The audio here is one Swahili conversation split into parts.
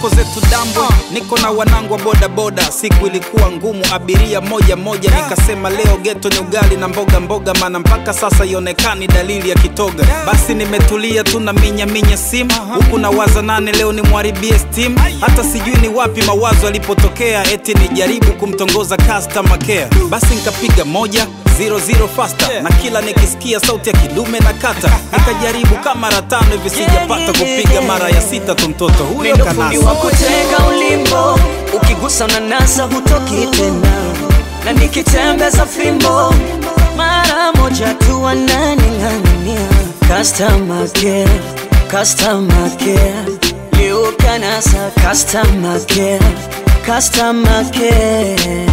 tuko zetu dambwe niko na wanangu wa bodaboda siku ilikuwa ngumu abiria moja moja nikasema leo geto ni ugali na mboga mboga maana mpaka sasa ionekani dalili ya kitoga basi nimetulia tu na minya minya simu huku na waza nane leo ni mwaribie steam hata sijui ni wapi mawazo alipotokea eti nijaribu kumtongoza customer care basi nikapiga moja zero zero faster na kila nikisikia sauti ya kidume na kata nikajaribu kama mara tano hivi sijapata kupiga mara ya sita tu mtoto huyo Mendo fundi wa kanasa kutega ulimbo, ukigusa unanasa hutoki tena, na nikitembeza fimbo mara moja tu wananing'ang'ania. Customer care, customer care, leo kanasa customer care, customer care.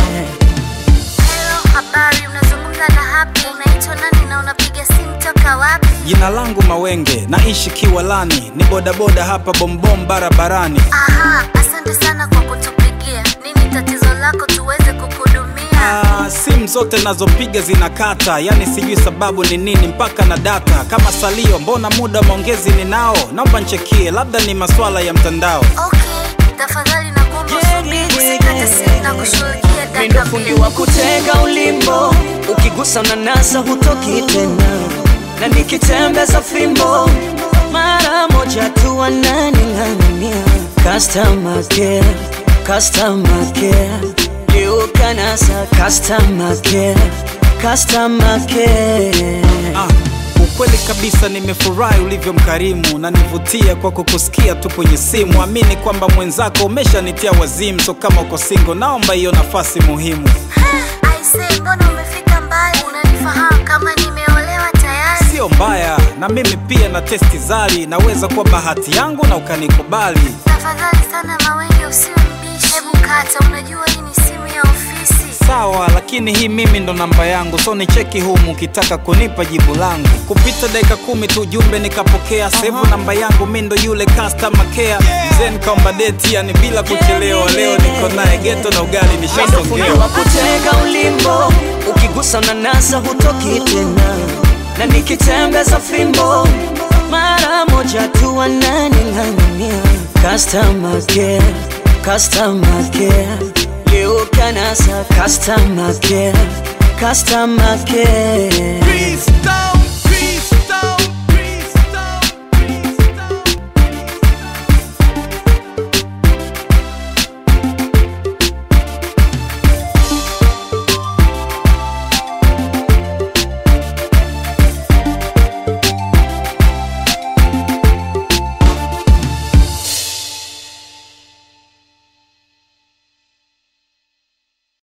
Hello, habari, unazungumza na Happy. Unaitwa nani na unapiga simu toka wapi? jina langu mawenge naishi kiwalani ni bodaboda hapa bombom barabarani Aha, asante sana kwa kutupigia. Nini tatizo lako tuweze kukuhudumia? Ah, simu zote nazopiga zinakata yani sijui sababu ni nini mpaka na data kama salio mbona muda wa maongezi ninao naomba nchekie labda ni maswala ya mtandao Okay, tafadhali nakuomba usubiri, usikate simu na kushughulikia Mendo dakika fundi mbili. wa kutega ulimbo, ukigusa unanasa hutoki tena, na nikitembeza fimbo mara moja tu wananing'ang'ania. Customer care, customer care, leo kanasa customer care, customer care. Ah, ukweli kabisa nimefurahi ulivyo mkarimu na nivutia kwa kukusikia tu kwenye simu. Amini kwamba mwenzako umeshanitia wazimu, so kama uko single, naomba hiyo nafasi muhimu. Aise, mbona umefika mbali? Unanifahamu kama nimeolewa tayari? Sio mbaya, na mimi pia na testi zari, naweza kuwa bahati yangu na ukanikubali. Tafadhali sana Mawenge, usiwe mbishi. Hebu kata, unajua hii ni simu ya ofisi. Sawa, lakini hii mimi ndo namba yangu, so ni cheki humu ukitaka kunipa jibu langu. Kupita dakika kumi tu ujumbe nikapokea, sevu namba yangu, mi ndo yule customer care. Mzee nikaomba deti, yani bila kuchelewa. Leo niko naye geto na ugali Mendo fundi nishasongewa. wa kutega ulimbo, ukigusa unanasa hutoki tena, na nikitembeza fimbo mara moja tu wananing'ang'ania. Customer care, customer care, leo kanasa customer care, customer care. Freestyle.